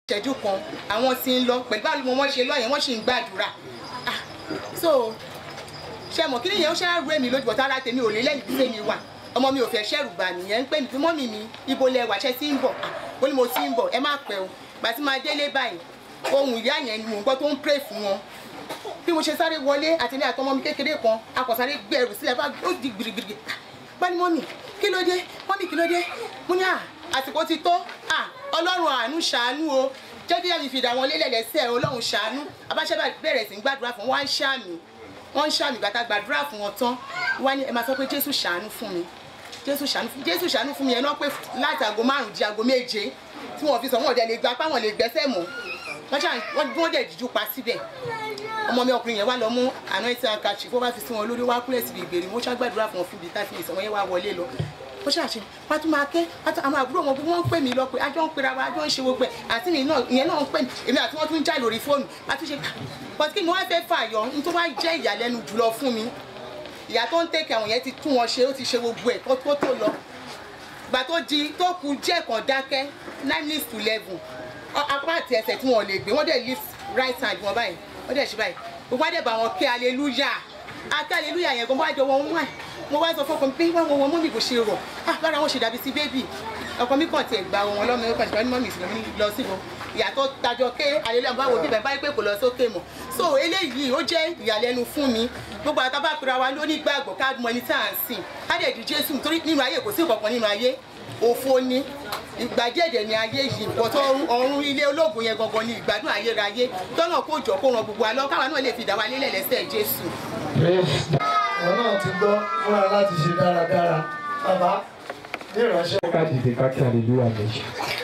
ìṣẹ́jú kan àwọn tí ń lọ pẹ̀lú báwo ni wọ́n ṣe lọ yẹn wọ́n sì ń gbàdúrà Ah, so ṣe mọ̀ kí nìyẹn ó ṣe á rú èmi lójú bọ̀tá ara tèmi ò lé lẹ́yìn tí tèmi wà ọmọ mi ò fẹ́ ṣẹ́rù bà nìyẹn ń pè mí fún mọ́mì mi ibo lẹ wà ṣẹ́ tí ń bọ̀ Ah, ó ní mo ti ń bọ̀ ẹ má pẹ́ o gbà tí máa délé báyìí ohun ìyá yẹn ni mò ń gbọ́ tó ń pray fún wọn bí mo ṣe sáré wọlé àti ní àtọmọ mi kékeré kan akọ̀sáré gbé ẹrù sílẹ̀ bá ó di gbìrìgbìrì bá ní mọ́mì kí ló dé mọ́mì kí ló dé mo ní à àsìkò ti tó à ọlọ́run àánú ṣàánú o jẹ́ kí ẹ̀mí fìdá wọn lélẹ̀ lẹ́sẹ̀ ọlọ́run ṣàánú abáṣẹ́ bẹ̀rẹ̀ sí ń gbàdúrà fún wọn wá ń ṣàmì wọ́n ń ṣàmì gbàtà gbàdúrà fún wọn tán wá ní ẹ máa sọ pé jésù ṣàánú fún mi jésù ṣàánú fún jésù ṣàánú fún mi ẹ náà pé láti aago márùn-ún di aago méje tí wọ́n fi sọ wọn ò dẹ̀ lè gba apá wọn lè gbẹ́sẹ̀ mọ́ wọ́n ṣàn wọ́n dẹ̀ jíjú pa síbẹ̀ ọmọ mi ọkùnrin yẹn wá lọ mú anointing handkerchief ó bá fi sí wọn lórí wá kúrẹ́ síbi ìgbèrè wọ́n ṣàgbàdúrà fún wọn fún bíi thirty minutes àwọn yẹn wá wọlé lọ ó ṣàṣe wọ́n tún máa ké wọ́n tún àwọn àbúrò wọn gbogbo wọn ń pè mí lọ pé ajọ́ ń pera wa ajọ́ ń ṣe gbogbo ẹ̀ àti mi náà ìyẹn náà ń pè mí èmi àti wọ́n tún ń já lórí fóònù a tún ṣe but kí ni wọ́n fẹ́ fàyọ ní tó wá jẹ́ ìyàlẹ́nu jùlọ fún mi ìyá tó ń tẹ̀kẹ̀ àwọn yẹn ti tún wọn ṣe ó ti ṣe gbogbo ẹ̀ kó tó tó lọ gbà tó di tó kù díẹ̀ kan dákẹ́ nine minutes to eleven apá àti ẹsẹ̀ tí wọ́n lè gbé wọ́n dẹ̀ lift right hand wọn báyìí wọ́n dẹ̀ ṣe báyìí gbogbo àdẹ̀ bá wọn ké hallelujah àti hallelujah yẹn gan wọ́n á jọ wọn wá mo wá sọ fọkàn mi pé wọ́n wọn mọ́mì kò ṣe rọ̀ ah lára wọn ṣe dàbí sí bébì ọkọ mi kàn tiẹ̀ gba wọn lọ́mọ ẹ̀kọ́ ìṣẹ́ mọ́mì ìṣẹ̀lẹ̀ mi lọ síbò ìyàtọ̀ tajọ ké hallelujah báwo bíbẹ̀ báyìí pé kò lọ sókè mọ̀ so eléyìí ó jẹ́ ìyàlẹ́nu fún mi gbogbo àtàbà pera wa ló ní gbàgbọ́ ká mọ ẹni tá à ń sìn ká dẹ̀ di jésù nítorí nínú ayé kò sí ìkọ̀kan nínú ayé òfo ni ìgbà díẹ̀dẹ̀ ni ayé yìí nǹkan tó ọrùn ilé ológun yẹn gangan ni ìgbádùn ayérayé tọ́nà kó jọ kó ran gbogbo wa lọ káwa náà lè fi dá wa lélẹ̀ lẹ́sẹ̀ jésù. àwọn náà ti gbọ́ múra láti ṣe dáradára bàbá ní ìránṣẹ́. ká dìde ká kí aleluya méjì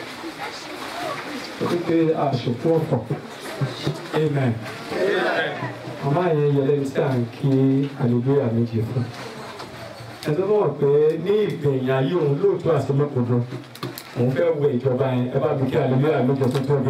ó pé àṣòfò ọ̀fọ̀ amen màmá yẹn yẹ lẹ́ni tí à ń kí aleluya méjì fún ẹ̀sọ́ mọ̀ pé ní ìgbẹ̀yìn ayé òun lóòótọ́ àti lọ́kọ̀ọ́dọ́ òun fẹ́ wẹ ìjọba yẹn ẹ bá mi kí aleluya méjì tó tóbi.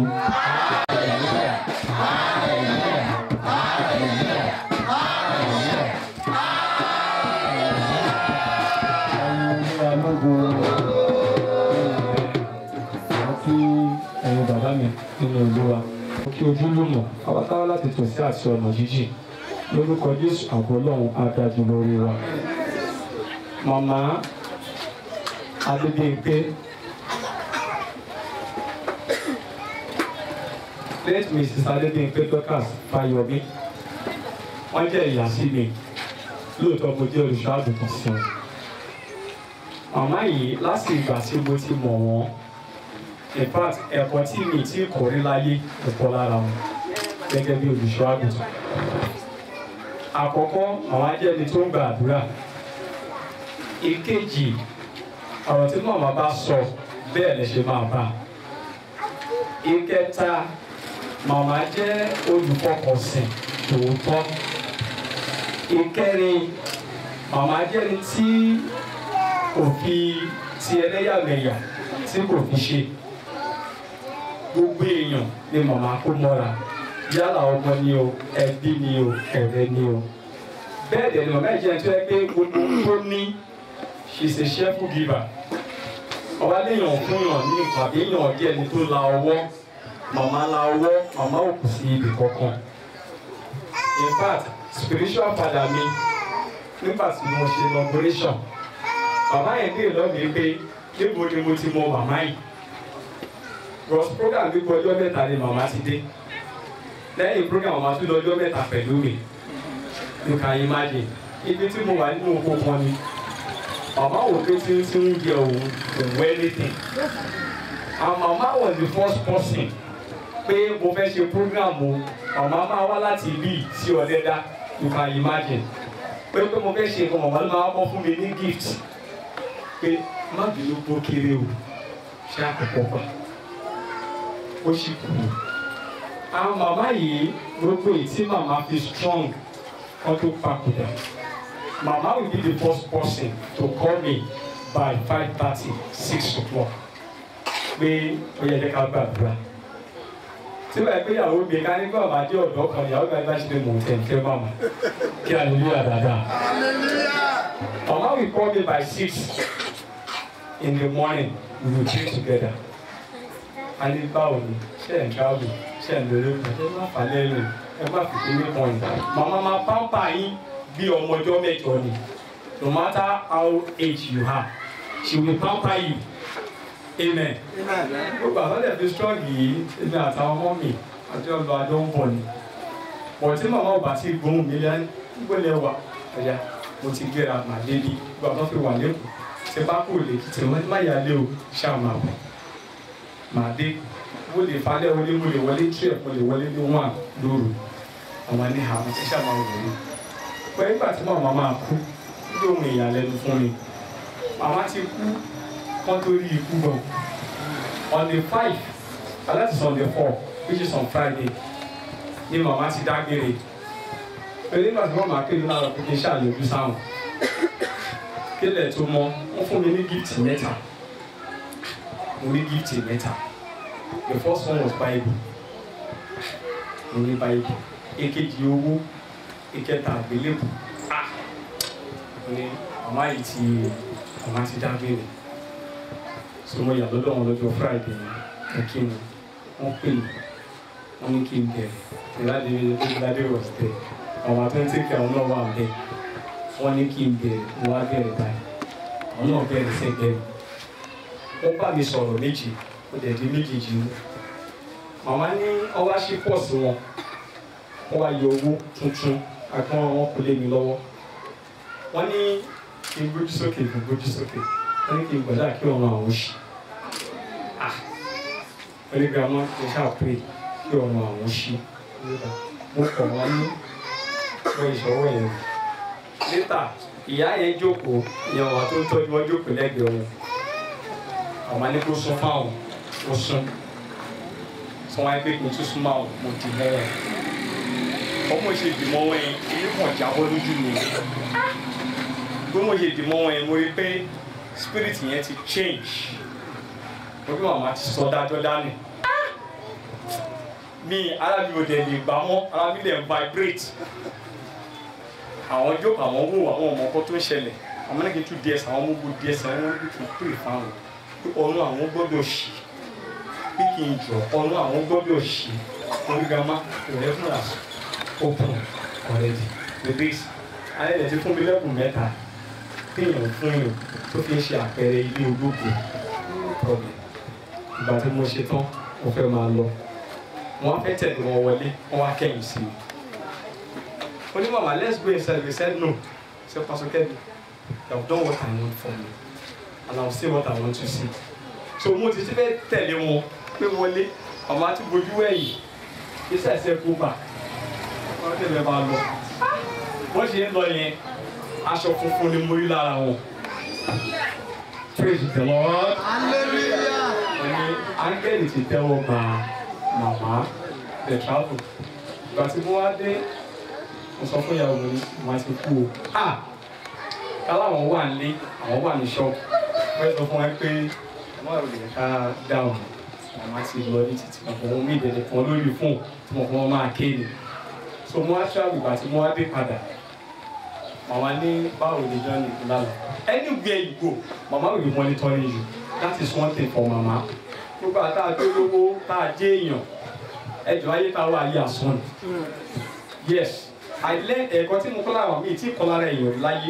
kí ẹ̀yin bàbá mi nínú olúwa kí ojúlùmọ̀ àwátáwá láti tò sí àti ọ̀nà jíjìn lórúkọ jésù àbọ̀ ọlọ́run adájú lórí wa. màmá adébíyìnpé late mrs adébíyìnpé dorcas fáyọmí wọ́n jẹ́ ìyá sí mi lóòótọ́ mo jẹ́ olùṣọ́ àgùntàn sí wọn. màmá yìí láti ìgbà tí mo ti mọ̀ wọ́n in fact ẹ̀kọ́ tí mi ti kọ́ rí láyé ẹ̀kọ́ lára wọn gẹ́gẹ́ bí olùṣọ́ àgùntàn. àkọ́kọ́ àwọn ajẹ́ni tó ń gba àdúrà. ìkejì ọ̀rọ̀ tí màmá bá sọ bẹ́ẹ̀ lè ṣe máa bá. ìkẹta màmá jẹ́ olùfọkànsìn tòótọ́. ìkẹrin màmá jẹ́ni tí kò fi ti ẹlẹ́yàmẹ̀yà tí kò fi ṣe gbogbo èèyàn ni màmá kó mọ́ra yálà ọmọ ni o ẹbí ni o ọ̀rẹ́ ni o bẹ́ẹ̀ dẹ̀ ni màmá ìjẹun tó yẹ pé gbogbo tó ní she's a cheerful giver ọba léèyàn fún yàn ní ìpàdé yàn díẹ̀ ni tó la ọwọ́ màmá la ọwọ́ màmá ò kù sí ibì kankan in fact spiritual father mi nígbà tí mo ṣe inauguration bàbá yẹn dé lọ́mìí pé níbo ni mo ti mọ màmá yìí cross program gbígbó ọjọ́ mẹ́ta ni màmá ti dé lẹ́yìn program màmá tún lọ ọjọ́ mẹ́ta pẹ̀lú mi you can imagine ibi tí mo wà nínú oko kan ni màmá wò pé tí tí ń jẹ òun òun anything and màmá was the first person pé mo fẹ́ ṣe program o màmá máa wá láti ibi sí ọ̀dẹ́dá you can imagine pé pé mo fẹ́ ṣe nǹkan màmá ló máa bọ́ fún mi ní gift pé má bínú bó kéré o ṣé àkọ́kọ́ pa ó sì kú. àwọn màmá yìí gbogbo èyí tí màmá fi strong wọ́n tó papòdà màmá will be the first person to call me by five thirty six o'clock pé ó yẹ kí ká gbàdúrà tí wàá gbé ìyàwó mi ká nígbà máa dé ọ̀dọ́ kan ìyàwó mi bá ṣe lè mọ̀ tẹ̀ǹtẹ̀ màmá kí hallelujah dáadáa. màmá will call me by six in the morning we will pray together a ní báwo ni ṣe ẹ̀ ń káàbù ṣe ẹ̀ ń lórí ẹ má fà lẹ́rìn ẹ má fi kíní kan yìí màmá máa pàmpà yín bí ọmọ ọjọ́ mẹ́jọ ni no matter how age you are she will pamper you amen gbogbo àtọ́lẹ̀ fi strong yìí èmi àtàwọn ọmọ mi àti ọlọ́ àjọ ń bọ̀ ni bọ̀ tí màmá ò bá ti gbóhùn mi lẹ́nu gbọ́dọ̀ wà ọ̀yà mo ti gbéra màá débi gbogbo àtọ́ fi wà lẹ́kọ̀ọ́ tí bá kò lè kí tí wọ́n má yà lé o ṣáà máa bọ̀ màá dé mo lè falẹ̀ wọlé mo lè wọlé tí ẹ̀ mo lè wọlé ní wọn lóru àwọn ní àwọn tí ṣáà máa wọlé pẹ̀lú ìgbà tí màmá máa kú ní ohun ìyàlẹ́nu fún mi màmá ti kú wọ́n tó rí ikú gan on the five and that is on the four which is on Friday ni màmá ti dágbére pẹ̀lú nígbà tí wọ́n máa kéde lára pé kí n ṣàyẹ̀wò sáwọn kílẹ̀ tó mọ́ wọ́n fún mi ní gift mẹ́ta mo ní gift mẹ́ta the first one was Bible mo ní Bible èkejì owó ìkẹta àgbélébù ah mo ní màmá yìí ti màmá ti dágbére so mo yà lọ́dọ̀ wọn lọ́jọ́ Friday ẹ kí ni wọ́n pè mí wọ́n ní kí n bẹ̀rẹ̀ ìlàdí ìlàdí was there àwọn àtúntìkì àwọn náà wà bẹ́ẹ̀ wọ́n ní kí n bẹ̀rẹ̀ mo wá bẹ̀rẹ̀ báyìí àwọn náà bẹ̀rẹ̀ sẹ́gbẹ̀ẹ́ mi wọ́n bá mi sọ̀rọ̀ méjì ó dẹ̀ di méjèèjì mú màmá ní ọwá sí pọ̀sì wọn wọ́n wá yọ owó tuntun àgbọn wọn kò lé mi lọ́wọ́ wọ́n ní kí n gbójú sókè kí n gbójú sókè wọ́n ní kí n gbọ́dọ̀ kí ọ̀run àwọn oṣù ah wọ́n ní grandma kì í ṣáà pé kí ọ̀run àwọn oṣù mo kọ̀ wọ́n ní wọ́n ìṣọwọ́ yẹn níta ìyá yẹn jókòó ìyẹn wà tó ń tọ́jú wọn jókòó lẹ́gbẹ̀ẹ́ wọn àwọn ní kó sún fáwọn ó sún sọ wọn pé kí n tún sún máa mo dì mọ́ wọn ọmọ ṣe dì mọ́ wọn yẹn ilé kan jábọ́ lójú mi bí mo ṣe dì mọ́ wọn yẹn mo rí pé spirit yẹn ti change mo bí màmá ti sọ dájọ́ dání mi ara mi ò dẹ̀ lè gbà mọ́ ara mi dẹ̀ ń vibrate àwọn jókòó àwọn wò àwọn ọmọ ọkọ tó ń ṣẹlẹ̀ àwọn mẹ́rin kì í tún ds àwọn ọmọ ogun ds àwọn ọmọ ogun tún pè fáwọn pé ọ̀nà àwọn gbọ́dọ̀ ṣì bí kì í jọ ọ̀nà àwọn gbọ́dọ̀ ṣì orígàmá ìrẹ́fúnra open already with this alẹ́ lè ti fún mi lẹ́kùn mẹ́ta téèyàn fún yàn tó fi ń ṣe àpẹẹrẹ ilé ológo problem ìgbà tí mo ṣe tán mo fẹ́ máa lọ wọ́n á fẹ́ tẹ̀lé wọn wọlé wọ́n wá kẹ́yìn sí mi only mama let's go inside we said no say pastor kevin you have done what i want for me and i will say what i want to see so mo ti ti fẹ́ tẹ̀lé wọn pé wọlé mama ti bojú ẹ̀yìn iṣẹ́ ẹ̀sẹ̀ kó bà wọ́n tẹ̀lé bá lọ wọ́n ṣe ń lọ yẹn aṣọ funfun ni mo rí lára wọn praise the lord hallelujah. ẹni áńgẹ́lì ti tẹ́wọ́ gba màmá the travel ìgbà tí mo wá dé mo sọ fún ìyàwó mi màá ti kú o ah káláwọn wà nílé àwọn wà ní ṣọ́ọ̀bù wọ́n sọ fún wa pé ọmọ rẹ̀ lè ká dáhùn màmá ti lọ ní títí ọ̀pọ̀ ohun mi ìdẹ̀dẹ̀ kan lórí fóònù tí mo fún wọn máa ké ni so mo wá travel ìgbà tí mo wá dé padà màmá ní báwo ni journey lálọ́ anywhere you go màmá will be monitoring you that is one thing for màmá gbogbo àtà tó lówó tá a jẹ́ èèyàn ẹjọ́ ayé tá a wà ayé àsán ni yes i learn ẹ̀kọ́ tí mo kọ́ lára mi tí kọ́ lára èèyàn láyé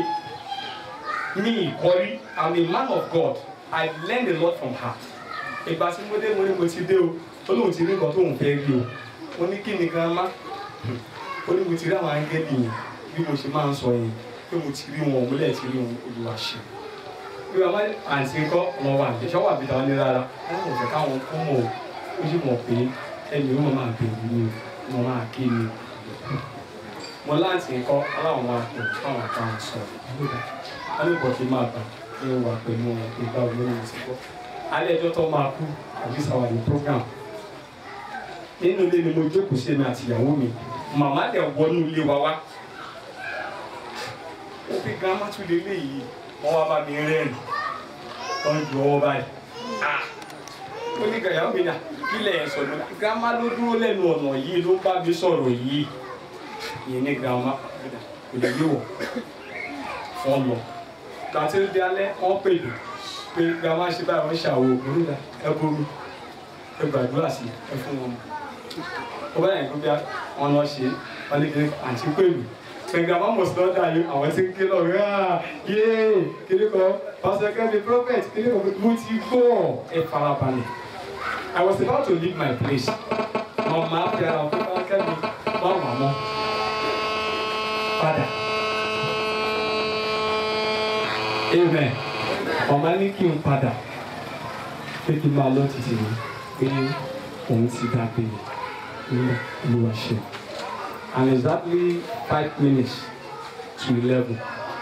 mi ìkọ́rí i'm a man of god i learned a lot from her ìgbà tí mo dé mo ní mo ti dé o ó lóun ti rí nǹkan tóun fẹ́ rí o mo ní kí ni grandma ó ní mo ti rí àwọn áńgẹ́lì yẹn bí mo ṣe máa ń sọ yẹn pé mo ti rí wọn mo lẹ́ẹ̀ ti rí wọn olùwà ṣe bí wọn bá àǹtí ńkọ́ wọn wà ní ṣọ́wọ́ àbí táwọn ní rárá wọn ò fẹ́ káwọn kú mọ́ o ó sì mọ̀ pé ẹni ó máa bẹ̀rù ni o wọn máa ké ni o mo láǹtí ńkọ́ aláwọn máa pè fáwọn àtàwọn sọ wọn ní bọ̀dé máa gbà pé wà pẹ̀lú wọn pé báwo ló ń ti kọ́ alẹ́ ẹjọ́ tó máa kú àbí sàwádìí program nínú ilé ni mo jókòó sí èmi àti ìyàwó mi màmá dẹ̀ wọnú ilé wa wá ó fi grandma tún lé léyìí wọ́n wá bá mi rẹ́rìn wọ́n ju ọwọ́ báyìí ah ó ní gàyà mi náà kílẹ̀ ẹ̀ sọ̀rọ̀ náà grandma ló dúró lẹ́nu ọ̀nà yìí ló bá mi sọ̀rọ̀ yìí ìyẹn ní grandma kò lè yé wọ̀ wọ́n lọ gbàtí ó di alẹ́ wọ́n pè mí pé grandma ṣe báyìí wọ́n ṣàwọ̀ òkúrúdà ẹ bomi ẹ gbàdúrà sí ẹ fún wọn ó bá yẹn kó bí wọn lọ ṣe wọn ní kiri àǹtí pẹ̀lú gbẹ̀ngàn máa mọ̀ sí lọ́dà yìí àwọn tí ń ké lọ rẹ̀ ah yéé kiri kan pásítọ̀ kẹ́mi prophet kiri kan mo ti gbọ́ ẹ farabalẹ̀ I was about to leave my place mama fi ara fún kẹ́mi má wà mọ́ padà amen mama ní kí n padà pé kí n máa lọ títí mi pé òun ti dá pé ní olúwa ṣe and exactly five minutes to eleven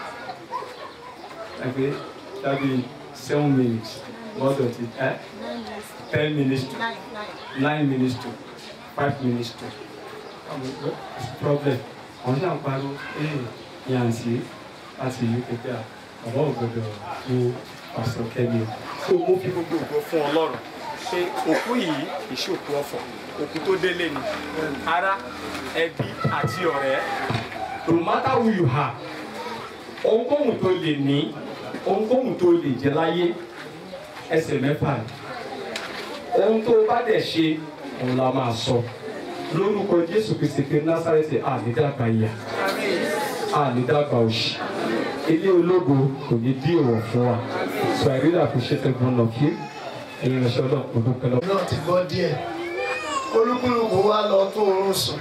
ẹgbẹ́ dábì seven minutes lọ́dọ̀ ti ẹ́ ten minutes to nine nine. nine minutes to five minutes to problem àwọn ṣáà ń pariwo ee yàǹsì láti uk pé à bàbá ò gbọdọ̀ wo pásítọ̀ kẹ́mi o. so mo fi gbogbo ògo fún ọlọ́run pé òkú yìí kì í ṣe òkú ọ̀fọ̀ òkú tó délé ni ará ẹbí àti ọ̀rẹ́ no matter who you are ohunkóhun tó lè ní ohunkóhun tó lè jẹ láyé ẹsẹ̀ mẹ́fà ni ohun tó bá dẹ̀ ṣe òun la máa sọ lórúkọ jésù kristi pé násàrẹ́tì ànídàgbà ìyà ànídàgbà òṣì ilé ológo kò ní dí ìwọ̀ fún wa so i really appreciate every one of you ẹ̀yin ìránṣẹ́ ọlọ́run kò dúpẹ́ lọ. náà ti gbọ́ díẹ̀ olúkúlùkù wa lọ tó oorun sùn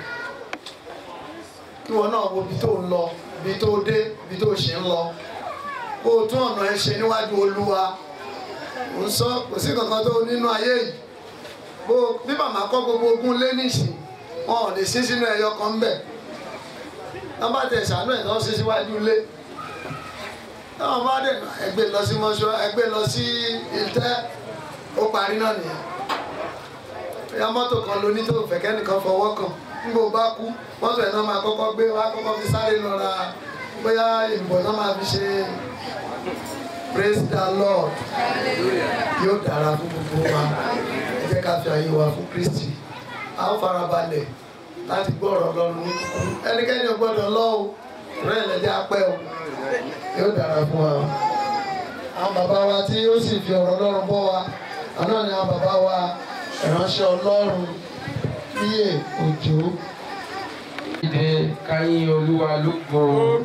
kí wọn náà wo ibi tó ń lọ ibi tó dé ibi tó ṣe ń lọ kó o tún ọ̀nà ẹ ṣe níwájú olúwa ò ń sọ kò sí kankan tó nínú ayé yìí bó bí màmá kọ́ gbogbo ogún lé nìsín wọn ò lè sí sínú ẹyọ kan ń bẹ̀ wọ́n bá tẹ̀ sànú ẹ̀ lọ́ sí síwájú ilé táwọn bá dẹ̀ ẹgbẹ́ lọ sí mọ́ṣọ́ ẹgbẹ́ lọ sí ìtẹ́ ó parí náà nìyẹn bóyá mọ́tò kan ló ní tó fẹ́ kẹ́nìkan fọwọ́ kàn nígbà ó bá kú mọ́tò ẹ̀ náà máa kọ́kọ́ gbé wá kọ́kọ́ fi sáré lọ ra bóyá ìbò náà máa fi ṣe praise the lord yóò dára fún gbogbo wa ẹ jẹ́ ká fi àyè wa fún kristi a ó farabalẹ̀ láti gbọ́ ọ̀rọ̀ ọlọ́run ní kúkúrú ẹnikẹ́ni ò gbọ́dọ̀ lọ o rẹ̀ lẹ́jẹ́ apẹ́ o yóò dára fún wa o àwọn bàbá wa tí ó sì fi ọ̀rọ̀ ọlọ́run bọ́ wa àná ni àwọn bàbá wa ìránṣẹ́ ọlọ́run bíyè òjò. ìdè káyín olúwa lógo.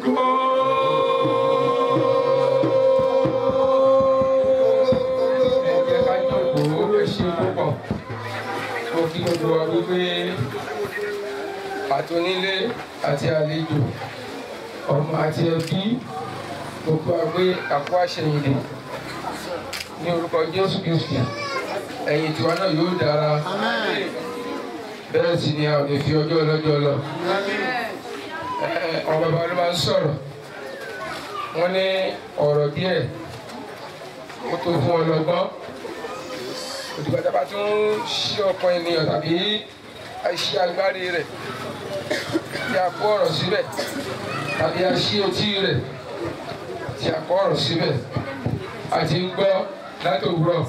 ẹ̀jẹ̀ ká jókòó ẹ ṣe púpọ̀. mo kí gbogbo wa wípé àtúnilé àti àlejò ọmọ àti ẹbí gbogbo àgbé àpò àṣẹyìndè ní orúkọ jésù kristi ẹ̀yìn tiwa náà yóò dára bẹ́ẹ̀ sì ni a ò lè fi ọjọ́ ọlọ́jọ́ lọ. Ẹ, Àwọn bàbá ló máa ń sọ̀rọ̀ wọ́n ní ọ̀rọ̀ díẹ̀ ó tó fún ọlọ́gbọ́n òdìgbà tá a bá tún ṣí ọkàn ènìyàn tàbí àìṣe agbárí rẹ̀ tí a kó ọ̀rọ̀ síbẹ̀ tàbí a ṣí etí rẹ̀ tí a kó ọ̀rọ̀ síbẹ̀ àti ń gbọ́ láti òwúrọ̀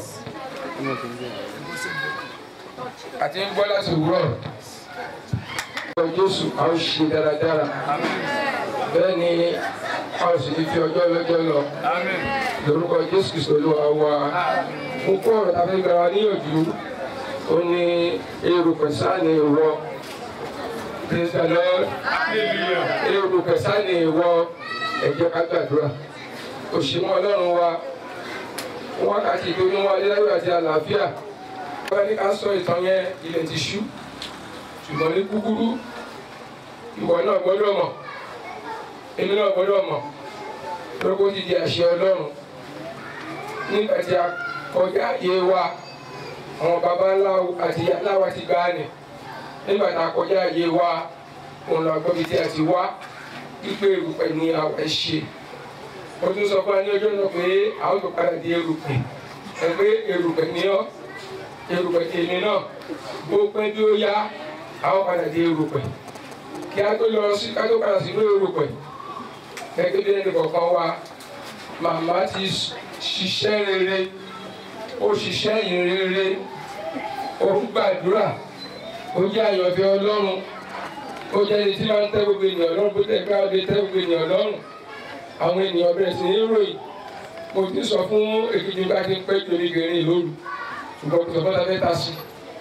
àti ń gbọ́ láti òwúrọ̀ ọjọ́ Jésù a ó ṣe dáradára bẹ́ẹ̀ ni a ó sì ní fi ọjọ́ lọ́jọ́ lọ lórúkọ Jésù Kristo Olúwa wa mo kó ọ̀rọ̀ tàbí gbàrà níyànjú ó ní èrò pẹ̀sán ní ìwọ praise the Lord èrò pẹ̀sán ní ìwọ ẹ jẹ́ ká gbàdúrà òṣìmọ́ Ọlọ́run wa wákàtí tó ní wọn adéláyọ̀ àti àlàáfíà wọ́n ní ká sọ ìtàn yẹn ilẹ̀ ti ṣú ṣùgbọ́n ní kúkúrú ìwọ náà gbọ́dọ̀ mọ̀ èmi náà gbọ́dọ̀ mọ̀ lórúkọ ti di àṣẹ Ọlọ́run nígbà tí a kọjá ayé wa àwọn baba ńlá àti ìyá ńlá wa ti gbá ni nígbà tá a kọjá ayé wa òun lọ gbọ́ bí tí a ti wá pípé erùpẹ̀ ni àwọn ẹ̀ ṣe ó tún sọ fún wa ní ọjọ́ náà pé àwọn tó padà di erùpẹ̀ ẹ pé erùpẹ̀ ni ọ́ erùpẹ̀ tèmi náà bó pẹ́ bí ó yá àwọn padà di erùpẹ̀ kí a tó lọ sí ká tó padà sínú erùpẹ̀ gẹ́gẹ́ bí ẹnì kọ̀ọ̀kan wa màmá ti ṣiṣẹ́ rere ó ṣiṣẹ́ yìn rere ó ń gbàdúrà ó jẹ́ àyànfẹ́ Ọlọ́run ó jẹ́ ẹni tí máa ń tẹ́ gbogbo ènìyàn lọ́rùn bó tẹ̀ ká lè tẹ́ gbogbo ènìyàn lọ́rùn àwọn ènìyàn bẹ̀rẹ̀ sí ní ròyìn mo ti sọ fún èkejì bá ti ń pẹ́ ju oníkèrè lóru ṣùgbọ́n kò sọ fún ọ̀tá mẹ́ta sí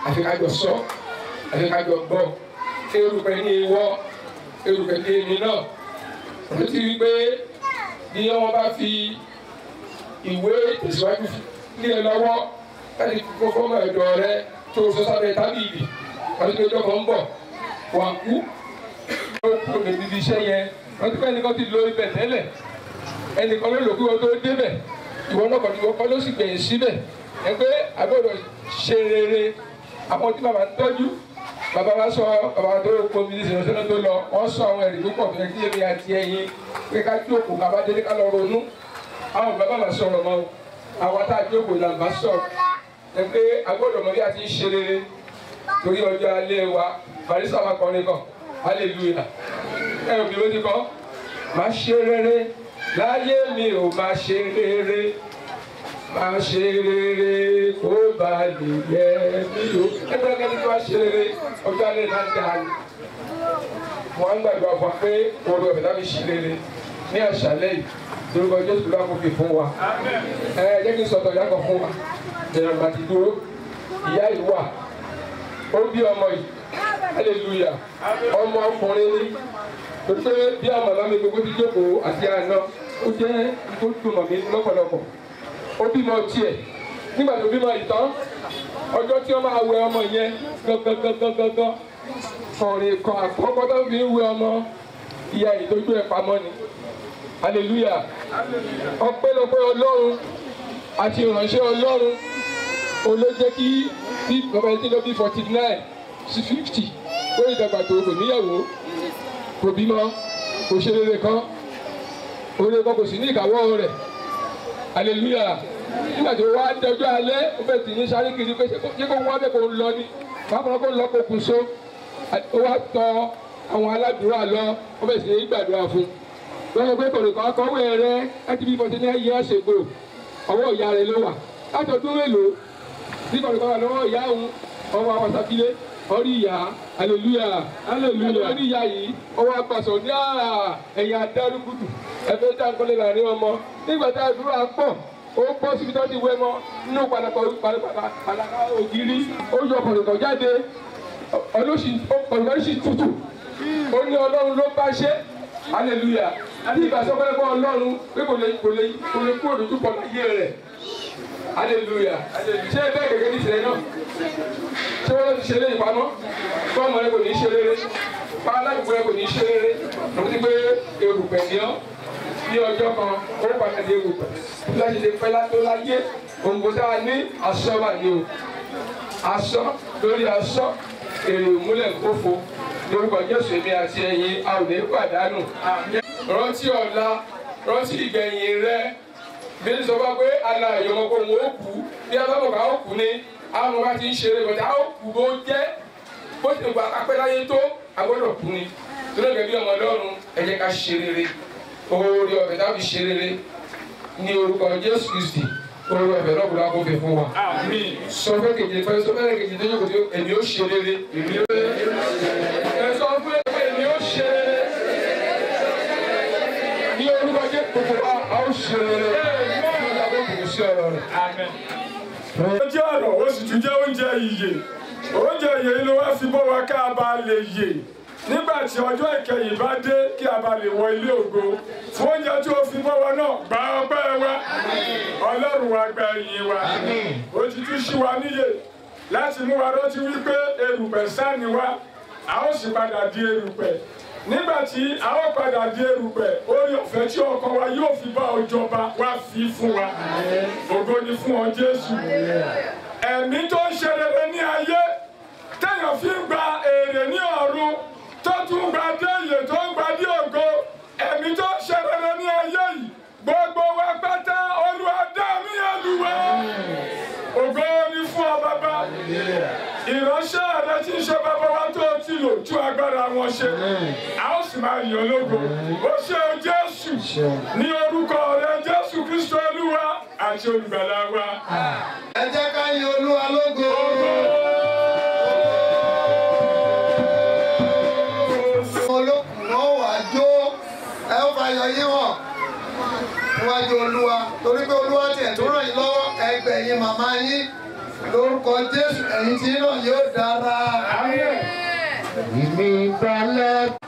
àfi kájọ sọ àfi kájọ gbọ́ erùpẹ̀ ní ìwọ erùpẹ̀ ní èmi náà wọ́n ti rí pé bí wọ́n bá fi ìwé tẹ̀síwájú ní ẹ lọ́wọ́ láti kó fọ́mọ ẹ̀dọ̀ rẹ tó sọ sábẹ́ tábìlì wọ́n ti gbẹ́jọ́ kan ń bọ̀ wà kú ó kú níbi iṣẹ́ yẹn wọ́n ti pẹ́ ẹnìkan ti lo ibẹ̀ tẹ́lẹ̀ ẹnìkan ló lò kí wọ́n tó débẹ̀ ìwọ náà kàn ní wọ́n kọ́ ló sì gbẹ̀yìn síbẹ̀ ẹ pé àgbọ̀dọ̀ ṣe rere àwọn tí bàbá ń tọ́jú bàbá wa sọ bàbá tó kó mi ní ìṣẹ̀lẹ̀ tó lọ wọ́n sọ àwọn ẹ̀rí tó pọ̀ fún ẹtí èmi àti ẹ̀yin pé ká jókòó ká bá délé ká lọ ronú àwọn bàbá máa sọ̀rọ̀ mọ́ àwọn tá a jókòó là ń bá sọ̀rọ̀ ẹ pé àgbọ̀dọ̀ mọ̀ bí a ti ń ṣe rere torí ọjọ́ alẹ́ wa barisa wa kọ́ ní kan hallelujah ẹ ò bí ló ti kọ́ máa ṣe rere láyé mi ò máa ṣe rere máa ṣe rere kó ba lè yẹ mí o ẹgbẹ́ kẹ́ni tó máa ṣe rere ọjọ́ alẹ́ náà dáa ni mo á ń gbàgbọ́ àpò pé oru ẹ̀fẹ̀ láti ṣe rere ní àṣálẹ́ yìí lórúkọ Jésù ló kò fi fún wa ẹ jẹ́ kí n sọ̀tọ̀ ìyá kan fún wa jẹ̀rọ̀ màtí dúró ìyá yìí wà ó bí ọmọ yìí hallelujah ọmọ ọkùnrin ni tó pé bí àwọn màmá mi gbogbo ti jókòó àti àná ó jẹ́ tó dùn mọ̀ mí lọ́pọ̀lọpọ̀ ó bímọ tiẹ̀ nígbà tó bímọ ìtàn ọjọ́ tí wọ́n máa wẹ ọmọ yẹn gangan ọ̀rìn kan àkọ́kọ́ tó fi ń wẹ ọmọ ìyá ìtọ́jú ẹ̀ pamọ́ ni hallelujah ọpẹ́lọpẹ́ ọlọ́run àti ìránṣẹ́ ọlọ́run ó ló jẹ́ kí bí bàbá yìí ti lọ bí forty nine sí fifty ó yìí dàgbà tó kò níyàwó kò bímọ kò ṣe rere kan oore kan kò sí ní ìkáwọ́ rẹ̀ hallelujah nígbà tó wá dọjọ́ alẹ́ ó bẹ̀ tì ní sáré kiri pé ṣé kó wá bẹ́ẹ̀ kó lọ ni bákan kó lọ kó kù so ó wá tọ àwọn aládùúrà lọ ó bẹ̀ sì ní gbàdúrà fún un lọ́wọ́ pé kòrìkọ́ akọ́wé rẹ láti bí forty nine years ago ọwọ́ ìyá rẹ ló wà láti ọdún mélòó bí kòrìkọ́ wà lọ́wọ́ ìyá òun ọwọ́ awàsàkílé orí ìyá hallelujah hallelujah orí ìyá yìí ọwọ́ apàṣọ ní ẹ̀yìn adárúgùdù ẹ̀fẹ́ dáńkọ́lé láàrin ọmọ nígbà tá a dúró àpọ̀ ó bọ́ síbi tó ti wẹ́ mọ́ nínú padàkọ̀ padàkà ògiri ó yọ kòrìkọ́ jáde ọlọ́sì kòrìkọ́ sì tutù ó ní ọlọ́run ló bá ṣe hallelujah bí ìgbà sọ fẹ́rẹ́ fún ọlọ́run pé kò lè kò lè kò lè kúrò lójú pọ̀ láyé rẹ̀ hallelujah ṣé bẹ́ẹ̀ gẹ́gẹ́ ní ìṣẹ̀lẹ̀ náà ṣé wọ́n ti ṣe lé ìpamọ́ fún ọmọ rẹ kò ní í ṣe rere fún aládùúgbò rẹ kò ní í ṣe rere mo ti gbé erùpẹ̀ ní ọ́ ní ọjọ́ kan ó padà dé erùpẹ̀ bí wọ́n ti ṣe pẹ́ látó láyé òǹkó sáà ní aṣọ wà ní o aṣọ lórí aṣọ èrè ìmúlẹ̀ kófo lórúkọ Jésù èmi àti ẹ̀yin a ò ní pàdánù rántí ọ̀la rántí ìgbẹ̀yìn rẹ bí ní sọ fún wa pé ala ìyọmọ kó wọn ó kú bí a bá mọ̀ ká ó kú ni àwọn ọmọ bá ti ń ṣeré bọ̀dá ó kú bó jẹ́ bó ti gba apẹ́ láyé tó a gbọ́dọ̀ kú ni tó lóògùn bí ọmọ Ọlọ́run ẹ jẹ́ ká ṣe rere oore ọ̀fẹ́ tá a fi ṣe rere ní orúkọ Jésù Kristi oore ọ̀fẹ́ náà kúrò àkófẹ́ fún wa sọ fẹ́ kejì fẹ́ sọ fẹ́ kejì tó yẹ kó tó èmi ó ṣe rere èmi ó ẹ sọ fún èmi ó ṣe rere ní orúkọ jẹ́ gbogbo wa a ó ṣe rere ní ìyàwó kò sí ọ̀rọ̀ rẹ̀. ó jẹ́ ọ̀rọ̀ ó sì tún jẹ́ oúnjẹ ìyè oúnjẹ ìyè yìí ló wá fi bọ́ wa ká a bá lè yè nígbà tí ọjọ́ ìkẹyìn bá dé kí a bá lè wọ ilé ògo fún oúnjẹ tí ó fi bọ́ wa náà gba ọpẹ́ wa ọlọ́run wa gba ẹ̀yìn wa ó ti tún ṣí wa níyè láti mú wa rántí wípé erùpẹ̀ sáà ni wa a ó sì padà di erùpẹ̀ nígbà tí a ó padà di erùpẹ̀ orí ọ̀fẹ́ tí ọkàn wa yóò fi bá ọjọba wá fi fún wa ògo ni fún ọ Jésù ẹ̀mí tó ń ṣe rere ní ayé téèyàn fi ń gba èrè ní ọ̀run tó tún gba déyè tó ń gba dé ògo ẹ̀mí tó ń ṣe rere ní ayé yìí gbogbo wa pátá Olúwa dá mi Olúwa ògo ni fún ọ bàbá ìránṣẹ́ rẹ tí ń ṣe bàbá wa tó ti lò ju agbára wọn ṣe a ó sì máa yàn lógo ó ṣe o Jésù ní orúkọ rẹ Jésù Kristo Olúwa àti olùgbàlà wa. ẹ jẹ́ ká yin olúwa lógo. olókùn náà wà jó ẹ ó fa ayọ̀ yín hàn níwájú olúwa torí pé olúwa tiẹ̀ tó ràn yín lọ́wọ́ ẹgbẹ́ yín màmá yín lórúkọ jésù ẹ̀yin tí náà yóò dára. ìmí balẹ̀